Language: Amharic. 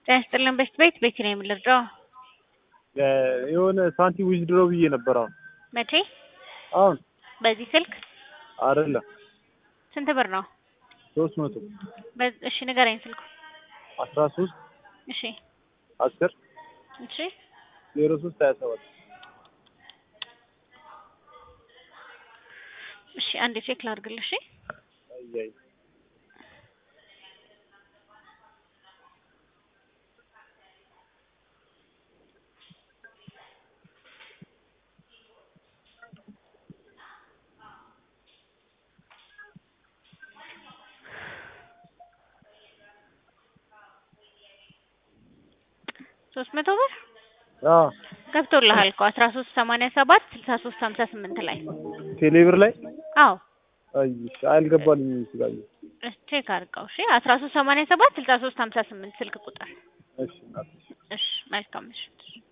ጤና ይስጥልን በሽት ቤት ቤት ነው የምልርዳው የሆነ ሳንቲም ዊዝድሮ ብዬ ነበር። አሁን መቼ? አሁን በዚህ ስልክ አይደለም ስንት ብር ነው? ሶስት መቶ በ- እሺ ንገረኝ ስልኩ። አስራ ሶስት እሺ አስር እሺ ዜሮ ሶስት ሀያ ሰባት እሺ አንዴ ቼክ ላድርግልሽ። እሺ አያይ ሶስት መቶ ብር አዎ ገብቶልሃል እኮ አስራ ሶስት ሰማንያ ሰባት ስልሳ ሶስት ሀምሳ ስምንት ላይ ቴሌብር ላይ አዎ አይ አልገባልኝም ስላየ እሺ ቼክ አድርገው። እሺ አስራ ሶስት ሰማንያ ሰባት ስልሳ ሶስት ሀምሳ ስምንት ስልክ ቁጥር። እሺ እናትሽ እሺ መልካም ምሽት።